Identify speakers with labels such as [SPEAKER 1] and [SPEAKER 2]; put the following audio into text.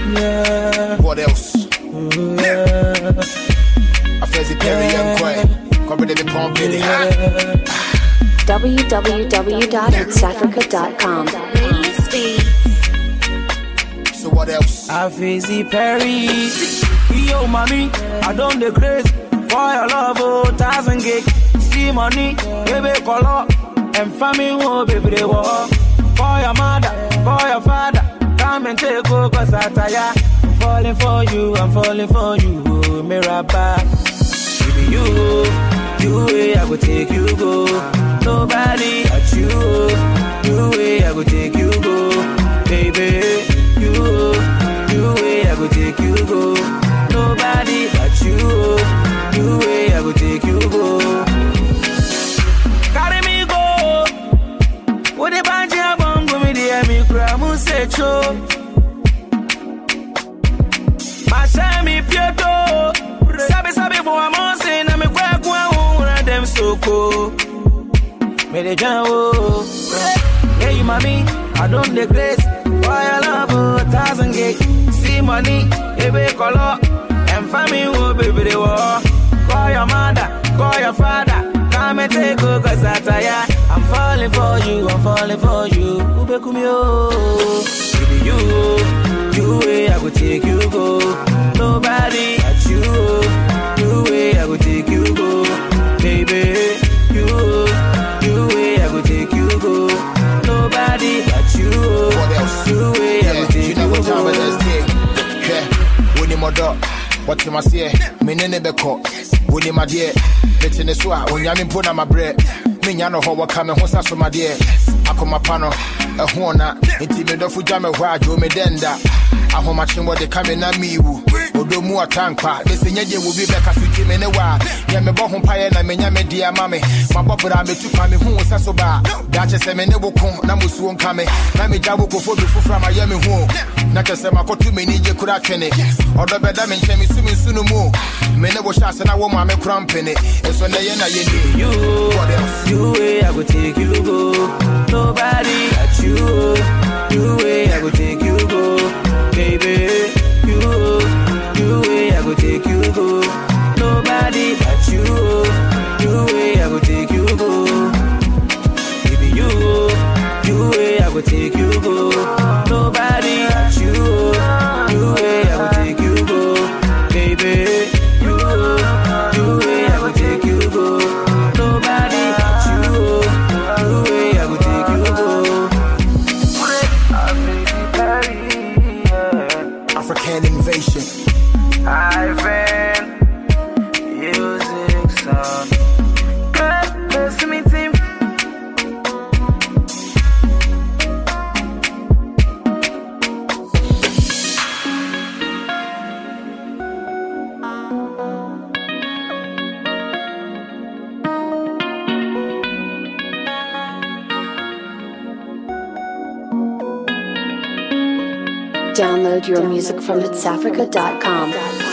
[SPEAKER 1] Yeah.
[SPEAKER 2] What else?
[SPEAKER 1] Yeah.
[SPEAKER 2] I fancy Perry and Quay. Come with me pump in it.
[SPEAKER 3] www.hitsafrica.com.
[SPEAKER 2] So what else?
[SPEAKER 1] I face Perry. Yo, mommy, I don't the craze for your love, oh, thousand gig. See money, baby, color, and family, oh, baby, they walk. For your mother, for your father, come and take over, cause I tire. I'm falling for you, I'm falling for you, oh, Mirabah. Baby, you, you way I go take you go. Nobody at you, you way I go take you go. Baby, you, you way I go take you go. Nobody at you, you way I go take you go. Carry me go. What the banja bongo me the me cry mu se cho. Mashami pieto. Sabi sabi for a monse na me kwa kwa ura dem soko. Me de jan o. Hey you mommy, I don't the grace. For your love, oh, thousand gig. See money, baby color. And family, oh, baby, they war. Call your mother, call your father. Come and take over, cause I tire. I'm falling for you, I'm falling for you. Ube kumio. Baby, you, you way I go take you go. Nobody at you, you way I go take you go. Baby, you, you way I go take you go. Nobody at you,
[SPEAKER 2] What else?
[SPEAKER 1] you way I
[SPEAKER 2] Yeah,
[SPEAKER 1] go
[SPEAKER 2] you
[SPEAKER 1] take
[SPEAKER 2] know
[SPEAKER 1] you
[SPEAKER 2] what time it
[SPEAKER 1] go.
[SPEAKER 2] is, kid. Yeah, when my dog. What you must say, me nene beko. When my dear, let in the swa, when yamin put on my bread. Me nyano ho waka me ho sa so my dear. Akoma pano, a hona, inti me dofu jame wa jo me denda. Ahoma chimbo de kame na miwu. Odo mu atankwa, de se nyaje wo bi beka suti me ne wa. Ya me bo ho paye na me nya me dia mame. Ma bobra me tu pa me hu sa so ba. Da che se me ne wo kon na musuo nka me. Na me jabo ko fo bi fufra ma ya me hu. Na che se makotu me ni je kura twene. Odo beda me nche me su me su no mu. Me ne wo sha se na wo ma me kura mpene. Eso na ye na ye ni.
[SPEAKER 1] You,
[SPEAKER 2] What else?
[SPEAKER 1] you way I go take you go. Nobody at you, you way I go take you go. Baby, you, you way I go take you go. Nobody at you, you way I go take you go. Baby, you, you way I go take you go. Nobody at you, you way I go take you go. Baby, you, you way I go take you go. Nobody at you, you way I go take you go.
[SPEAKER 2] African invasion.
[SPEAKER 1] Ivan, music sound. Good, listen me team.
[SPEAKER 3] Download your music from hitsafrica.com.